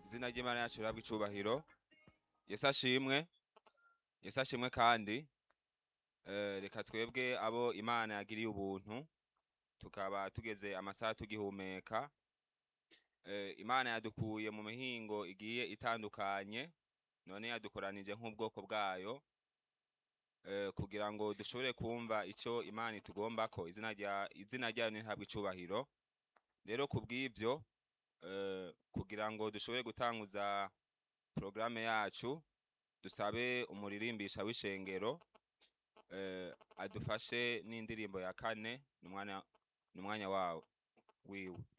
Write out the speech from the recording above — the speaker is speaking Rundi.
izina ry'imana yacu rihabwe icubahiro yesu ashimwe yesu ashimwe kandi Eh, reka twebwe abo imana yagiriye ubuntu tukaba tugeze amasaha tugihumeka Eh, imana yadukuye mu mihingo igiye itandukanye none yadukoranije nk'ubwoko bwayo eh, kugira ngo dushobore kumva ico imana itugombako izina rya izina ryayo ntihabwe icubahiro rero kubw'ivyo eh, kugira ngo dushobore gutanguza porogaramu yacu dusabe umuririmbisha w'ishengero eh, adufashe n'indirimbo ya kane n'umwanya n'umwanya wawo wiwe